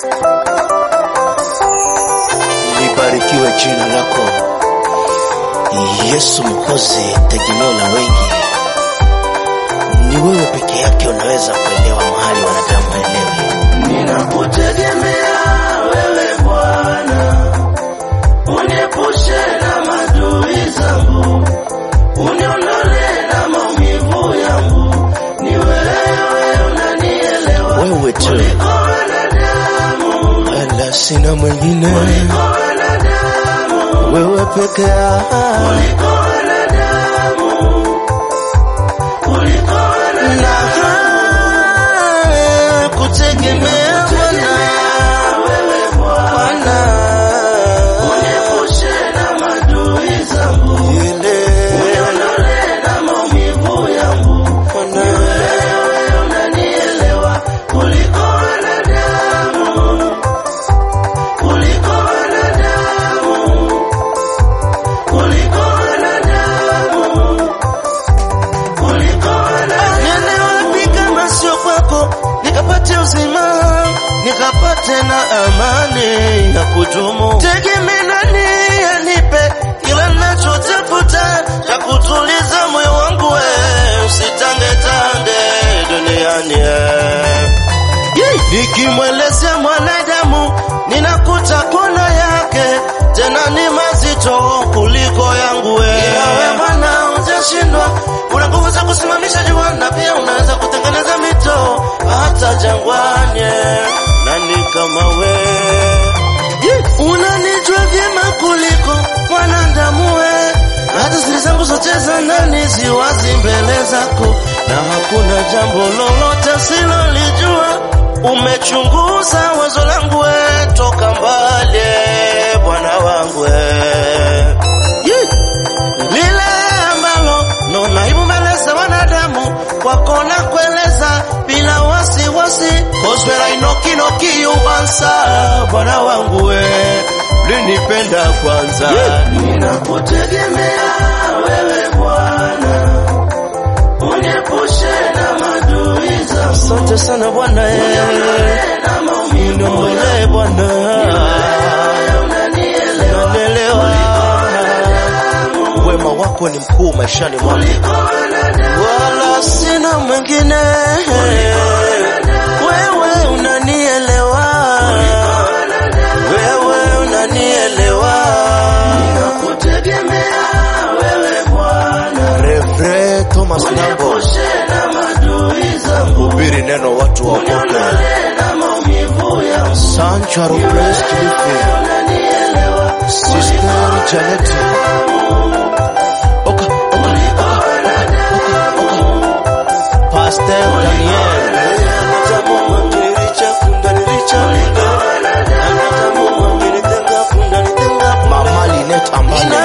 libarikiwe jina lako Yesu Mwokozi, tegemeo la wengi. Ni wewe peke yake unaweza kuelewa mahali wanadamu haelewi. Ninakutegemea wewe Bwana, uniepushe na madui zangu, uniondolee na maumivu yangu. Ni wewe unanielewa Wewe tu, kuliko wanadamu, wala sina mwingine, kuliko wanadamu, wewe peke yako. kuliko wanadamu, kuliko wanadamu. kutegemea Wewe Bwana, uniepushe na madui zangu, uniondolee na maumivu yangu. Ni wewe unanielewa kuliko wanadamu, kuliko wanadamu, kuliko wanadamu, kuliko wanadamu. Niende wapi kama sio kwako, nikapate uzima, nikapate na amani ya kudumu. Tegemee nani anipe kila nachotafuta cha kutuliza moyo wangu, we usitangetange duniani eh. Nikimwelezea mwanadamu ninakuta kona yake, tena ni mazito kuliko yangu we. Wewe Bwana hujashindwa, una nguvu za kusimamisha jua na pia unaweza kutengeneza mito hata jangwani. Nani kama we? Unanijua vyema kuliko mwanadamu we, hata siri zangu zote za ndani ziwazi mbele zako, na hakuna jambo lolote silolijua. Umechunguza wazo langu we, toka mbali Bwana wangu we. Yee! lile ambalo naona aibu mbele za wanadamu kwako na kueleza bila wasiwasi koswera inokinoki ubansa Bwana wangu we linipenda kwanza Ninakutegemea wewe Bwana, uniepushe na madui zangu, Asante sana Bwana eh. uniondolee na maumivu Niondolee Bwana unanielewa Unanielewa Wema wako ni mkuu maishani mwangu kuliko wanadamu, wala sina mwingine. Wewe unanielewa, wewe unanielewa. kutegemea wewe Bwana, Revre Thomas Nambo, uniepushe na madui zangu, hubiri neno watu waokoke. uniondolee na maumivu yangu, Sancharo Praise Kilifi, unanielewa Sister Janet. Oka, oka, oka, oka, oka. Pastor Daniel. Mama Linet Ambale.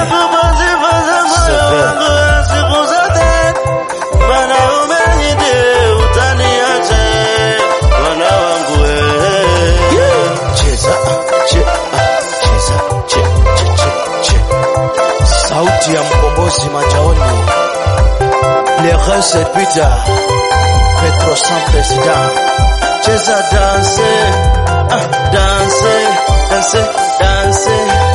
Siku zote Bwana umenide utaniache Bwana wangu wewe Cheza che cheza che che che che Sauti ya mkombozi majaoni Le Rese Peter Petro San President Cheza danse ah, danse danse danse